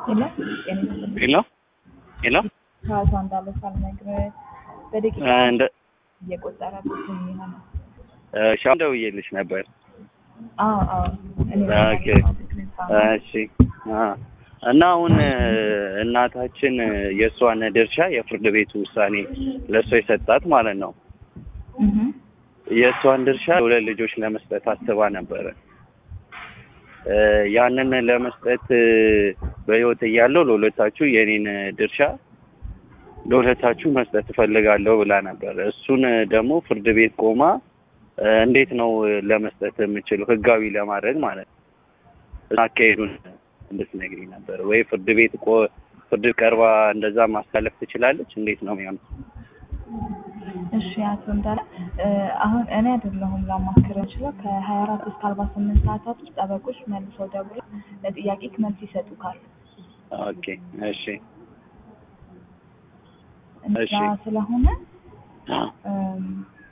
ሄሎ ጤና ይስጥልኝ። ሄሎ ሄሎ ከአቶ እንዳለ ሳልነግርህ በደቂቃ እንደ እየቆጠረብኝ ይሆናል። ሻም ደውዬልሽ ነበር። አዎ አዎ እኔ ኦኬ እሺ አ እና አሁን እናታችን የእሷን ድርሻ የፍርድ ቤቱ ውሳኔ ለእሷ የሰጣት ማለት ነው። እህ የእሷን ድርሻ ለሁለት ልጆች ለመስጠት አስባ ነበረ። እ ያንን ለመስጠት በህይወት እያለሁ ለሁለታችሁ የኔን ድርሻ ለሁለታችሁ መስጠት እፈልጋለሁ ብላ ነበር። እሱን ደግሞ ፍርድ ቤት ቆማ እ እንዴት ነው ለመስጠት የምችለው ህጋዊ ለማድረግ ማለት ነው። አካሄዱን እንድትነግሪኝ ነበር ወይ ፍርድ ቤት ቆ ፍርድ ቀርባ እንደዛ ማስተላለፍ ትችላለች? እንዴት ነው የሚሆነው? እሺ አቶ እንዳለ እ አሁን እኔ አይደለሁም ላማክር እንችለው ከሀያ አራት እስከ አርባ ስምንት ሰዓታት ውስጥ ጠበቆች መልሰው ደውለው ለጥያቄ መልስ ይሰጡካል። ኦኬ እሺ እንደዛ እሺ። ስለሆነ እም፣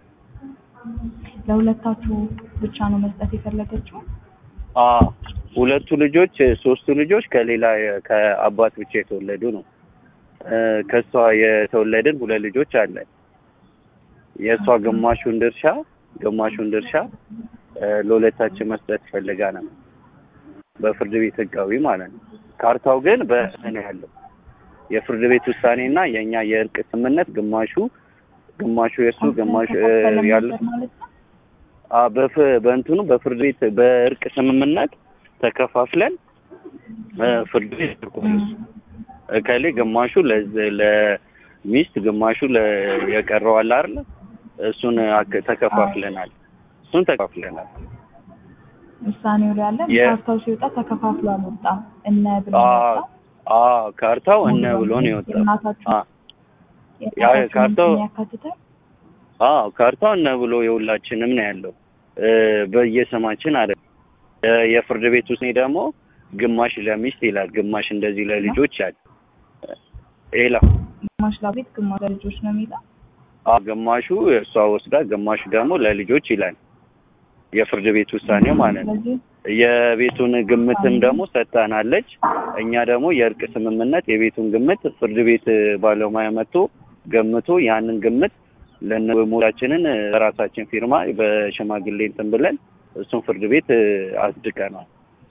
ለሁለታችሁ ብቻ ነው መስጠት የፈለገችው? አ ሁለቱ ልጆች ሶስቱ ልጆች ከሌላ ከአባት ብቻ የተወለዱ ነው። እ ከሷ የተወለድን ሁለት ልጆች አለን። የእሷ ግማሹን ድርሻ ግማሹን ድርሻ እ ለሁለታችን መስጠት ፈልጋ ነው በፍርድ ቤት ህጋዊ ማለት ነው። ካርታው ግን በእኔ ያለው የፍርድ ቤት ውሳኔና የእኛ የእርቅ ስምምነት ግማሹ ግማሹ የእሱ ግማሹ እ ተከፈለ ያሉት ነበር ማለት ነው? አ በፍ በእንትኑ በፍርድ ቤት በእርቅ ስምምነት ተከፋፍለን እ ፍርድ ቤት ልኮል እሱ እከሌ ግማሹ ለዝ- ለሚስት ግማሹ ለ የቀረው አለ አይደለ እሱን አክ- ተከፋፍለናል እሱን ተከፋፍለናል ውሳኔው ላይ ያለ የ- ካርታው ሲወጣ ተከፋፍሎ አልወጣም። እነ ብሎ አ ወጣ። አ ካርታው እነ ብሎ ነው የወጣው የእናታችሁ አ ያ የእናታችሁን ካርታው- ስም ያካትታል? አዎ ካርታው እነ ብሎ የሁላችንም ነው ያለው እ በየስማችን አለ እ የፍርድ ቤት ውስጥ ደግሞ ግማሽ ለሚስት ይላል ግማሽ እንደዚህ ለልጆች ያለ ሌላ ግማሽ ለቤት ግማሽ ለልጆች ነው የሚለው። አ ግማሹ እሷ ወስዳ ግማሹ ደግሞ ለልጆች ይላል የፍርድ ቤት ውሳኔው ማለት ነው። ስለዚህ የቤቱን ግምትም ደግሞ ሰጥታናለች። እኛ ደግሞ የእርቅ ስምምነት የቤቱን ግምት ፍርድ ቤት ባለሙያ መጥቶ ገምቶ ያንን ግምት ለነሞቻችንን ራሳችን ፊርማ በሽማግሌ እንትን ብለን እሱን ፍርድ ቤት አጽድቀናል።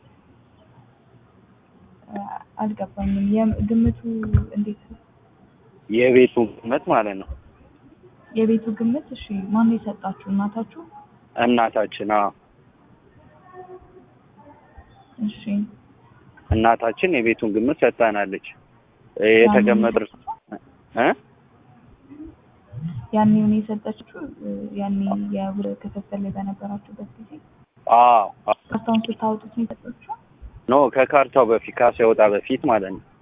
አ- አልገባኝም። የም- ግምቱ እንዴት ነው? የቤቱ ግምት ማለት ነው። የቤቱ ግምት እሺ፣ ማን ነው የሰጣችሁ? እናታችሁ? እናታችን አዎ እሺ እናታችን የቤቱን ግምት ሰጥታናለች። የተቀመጠ እ ያኔ ነው የሰጠችው? ያኔ የውል ክፍፍል ላይ በነበራችሁበት ጊዜ አዎ አዎ። ካርታውን ስታወጡት ነው የሰጠችው? ኖ ከካርታው በፊት ካሳይወጣ በፊት ማለት ነው።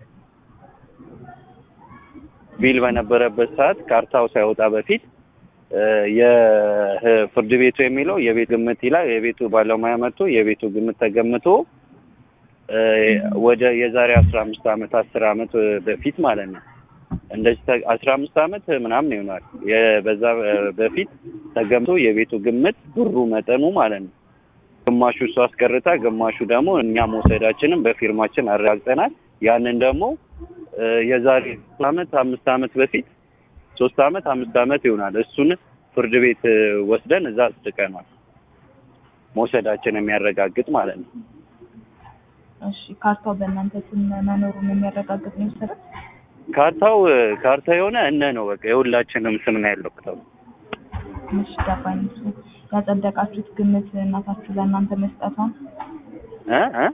ቢል በነበረበት ሰዓት ካርታው ሳይወጣ በፊት እ የፍርድ ቤቱ የሚለው የቤት ግምት ይላል። የቤቱ ባለሙያ መጥቶ የቤቱ ግምት ተገምቶ እ ወደ የዛሬ አስራ አምስት አመት አስር አመት በፊት ማለት ነው እንደዚህ ተ- አስራ አምስት አመት ምናምን ይሆናል የ- በዛ በፊት ተገምቶ የቤቱ ግምት ብሩ መጠኑ ማለት ነው ግማሹ እሱ አስቀርታ ግማሹ ደግሞ እኛ መውሰዳችንን በፊርማችን አረጋግጠናል። ያንን ደግሞ እ የዛሬ ሶስት አመት አምስት አመት በፊት ሶስት አመት አምስት አመት ይሆናል እሱን ፍርድ ቤት እ ወስደን እዛ አጽድቀናል። መውሰዳችን የሚያረጋግጥ ማለት ነው። እሺ ካርታው በእናንተ ስም መኖሩን የሚያረጋግጥ ነው የወሰደው? ካርታው እ ካርታ የሆነ እነ ነው በቃ የሁላችንም ስም ነው ያለው ካርታው። እሺ ገባኝ። እሱ ያጸደቃችሁት ግምት እናታችሁ ለእናንተ መስጠቷን እ እ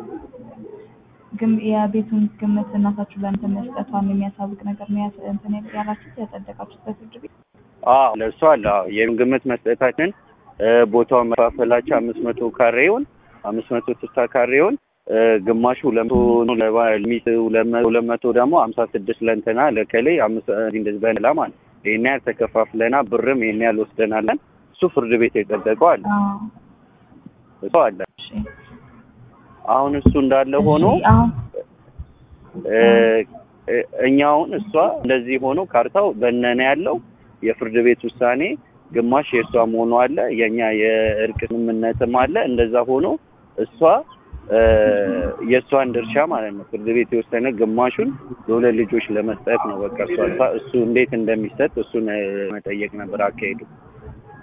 ግን የቤቱን ግምት እናታችሁ ለእናንተ መስጠቷን የሚያሳውቅ ነገር ነው ያስ- እንትን ያላችሁት ያጸደቃችሁት በፍርድ ቤት? አዎ ለእሱ አለ። አዎ የምን ግምት መስጠታችን እ ቦታውን መፋፈላቸው አምስት መቶ ካሬውን አምስት መቶ ስልሳ ካሬውን እ ግማሹ ሁለት መቶ ነው ለባ- ለሚስት ሁለት መ- ሁለት መቶ ደግሞ ሀምሳ ስድስት ለእንትና ለከሌ አምስት እንደዚህ በላ ማለት ይሄን ያህል ተከፋፍለና ብርም ይሄን ያህል ወስደናለን። እሱ ፍርድ ቤት የጸደቀው አለ አዎ እሱ አለ። እሺ አሁን እሱ እንዳለ ሆኖ እሺ፣ አሁን እ እ እኛ አሁን እሷ እንደዚህ ሆኖ ካርታው በነነ ያለው የፍርድ ቤት ውሳኔ ግማሽ የእሷ መሆኑ አለ የእኛ የእርቅ ስምምነትም አለ። እንደዛ ሆኖ እሷ እ የእሷን ድርሻ ማለት ነው ፍርድ ቤት የወሰነ ግማሹን ለሁለት ልጆች ለመስጠት ነው። በቃ እሷ እሱ እንዴት እንደሚሰጥ እሱን እ መጠየቅ ነበር አካሄዱ።